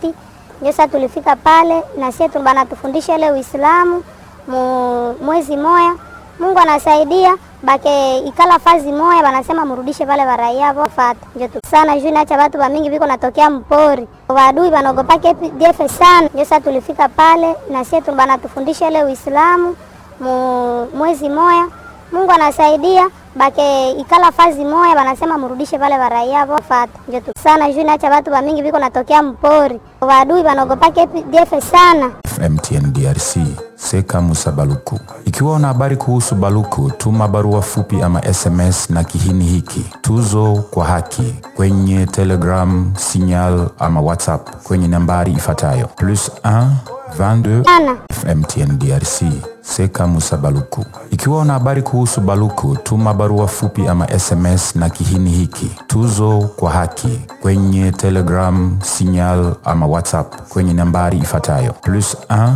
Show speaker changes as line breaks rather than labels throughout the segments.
Wafati. Ndio sasa tulifika pale na sisi bana tufundisha ile Uislamu mu mwezi moya. Mungu anasaidia bake ikala fazi moya, banasema murudishe pale baraia Wafati. Ndio tu sana juu naacha watu ba mingi biko natokea mpori, wadui banaogopa KPDF sana. Ndio sasa tulifika pale na sisi bana tufundisha ile Uislamu mu mwezi moya. Mungu anasaidia bake ikala fazi moya, banasema murudishe pale baraia Wafati. Ndio tu sana juu naacha watu ba mingi biko natokea mpori, wadui banaogopa KPDF sana.
MTN DRC Seka Musa Baluku. Ikiwa una habari kuhusu Baluku, tuma barua fupi ama SMS na kihini hiki tuzo kwa haki kwenye Telegram, Signal ama WhatsApp kwenye nambari ifuatayo plus 1 22
Sana.
MTN DRC Seka Musa Baluku. Ikiwa una habari kuhusu Baluku, tuma barua fupi ama SMS na kihini hiki tuzo kwa haki kwenye Telegram, Signal ama WhatsApp kwenye nambari ifuatayo plus 1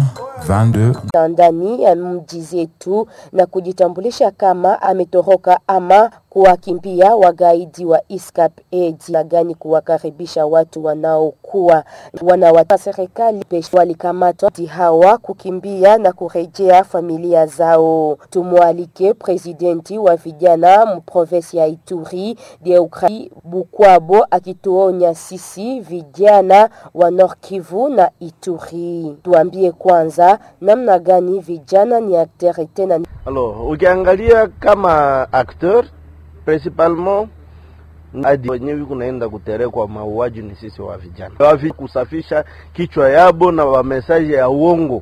22
ndani ya mji zetu na kujitambulisha kama ametoroka ama kuwakimbia wagaidi wa ISCAP AD na gani kuwakaribisha watu wanaokuwa wanawata serikali pesho walikamatwa di hawa kukimbia na kurejea familia zao. Tumwalike presidenti wa vijana mprovensi ya Ituri Deukrai Bukwabo akituonya sisi vijana wa Nord Kivu na Ituri. Tuambie kwanza namna gani vijana ni akteur tena
Alors, ukiangalia kama acteur principalement hadi wenyewe kunaenda kuterekwa mauaji ni sisi wa vijana wavi kusafisha kichwa yabo na wa message ya uongo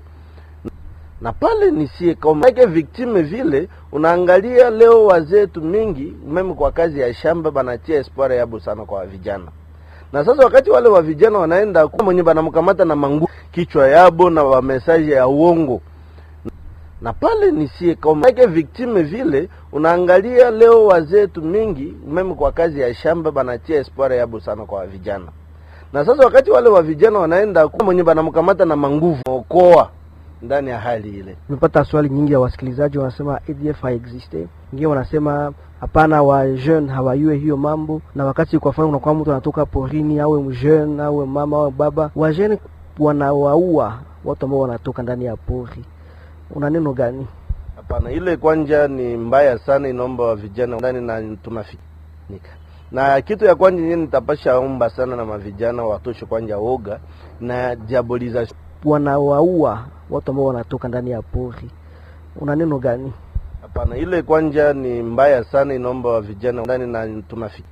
na pale nisie kama like victime vile unaangalia leo wazetu mingi meme kwa kazi ya shamba banatia espoir yabo sana kwa vijana na sasa wakati wale wa vijana wanaenda mwenye banamkamata na mangu kichwa yabo na wa message ya uongo na pale nisie kama like victime vile unaangalia leo wazetu mingi meme kwa kazi ya shamba banatia espoir yabo sana kwa vijana na sasa wakati wale wa vijana wanaenda mwenye banamkamata na manguvu okoa ndani ya hali ile
Tumepata swali nyingi ya wasikilizaji wanasema ADF haexiste, wengine wanasema hapana, wa jeune hawajue hiyo mambo, na wakati kwa mfano unakuwa mtu anatoka porini, awe mjeune awe mama awe baba, wa jeune wanawaua watu ambao wanatoka ndani ya pori. Una neno gani?
Hapana, ile kwanja ni mbaya sana, inaomba wa vijana ndani na tunafinika. Na kitu ya kwanja yenyewe nitapasha omba sana na mavijana watoshe kwanja woga na diabolization.
Wanawaua watu ambao wanatoka ndani ya pori. Una neno gani?
Hapana, ile kwanja ni mbaya sana, inaomba wa vijana ndani na tunafinika.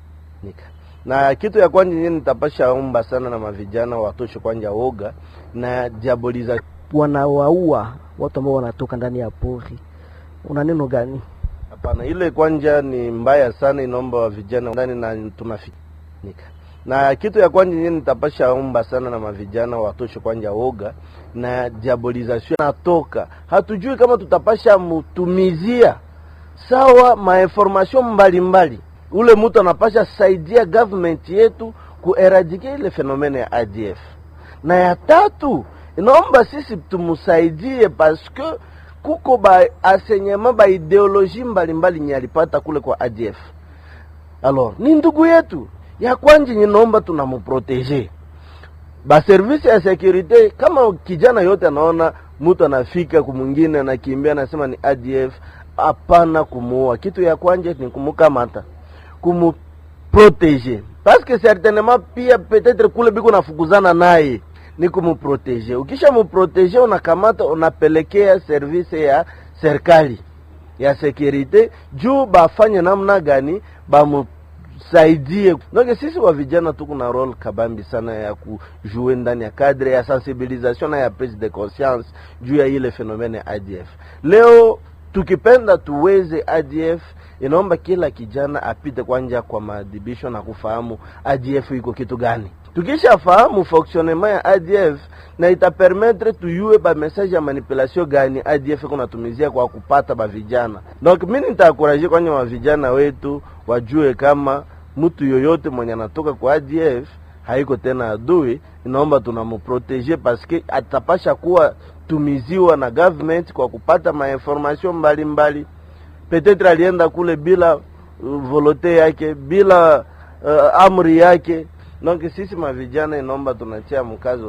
Na kitu ya kwanja yenyewe nitapasha omba sana na mavijana watoshe kwanja woga na diabolization.
Wanawaua watu ambao wanatoka ndani ya pori. Una neno gani?
Hapana, ile kwanja ni mbaya sana, inaomba wa vijana ndani na tunafinika. Na kitu ya kwanja yenyewe nitapasha omba sana na mavijana watoshe kwanja woga na diabolization natoka, hatujui kama tutapasha mutumizia sawa mainformation mbalimbali. Ule mtu anapasha saidia government yetu kueradike ile fenomene ya ADF. Na ya tatu inaomba sisi tumusaidie paske kuko ba asenyema ba ideoloji mbalimbali nye alipata kule kwa ADF. Alors ni ndugu yetu ya kwanje, ninaomba tunamuprotege ba service ya securite. Kama kijana yote anaona mtu anafika kumwingine anakimbia anasema ni ADF, hapana kumuua. Kitu ya kwanje ni kumukamata, kumuprotege parce que certainement pia peut-être kule biko nafukuzana naye ni kumuprotege. Ukisha muprotege, unakamata unapelekea service ya serikali ya securite juu bafanye namna gani bamusaidie. Donc sisi wa vijana tuko na role kabambi sana ya kujue ndani ya cadre ya sensibilisation na ya prise de conscience juu ya ile fenomene ya ADF. Leo tukipenda tuweze ADF inaomba kila kijana apite kwanja kwa maadhibisho na kufahamu ADF iko kitu gani tukishafahamu fonctionnement ya ADF na itapermettre tuyue ba message ya manipulation gani ADF kunatumizia kwa kupata ba vijana. Donc mimi nitaakuraje kwanye wa vijana wetu wajue kama mtu yoyote mwenye anatoka kwa ADF haiko tena adui, inaomba tunamuprotege paske atapasha kuwa tumiziwa na government kwa kupata mainformation mbalimbali. Petetre alienda kule bila uh, volonte yake bila uh, amri yake. Donc sisi mavijana inaomba tunatia mkazo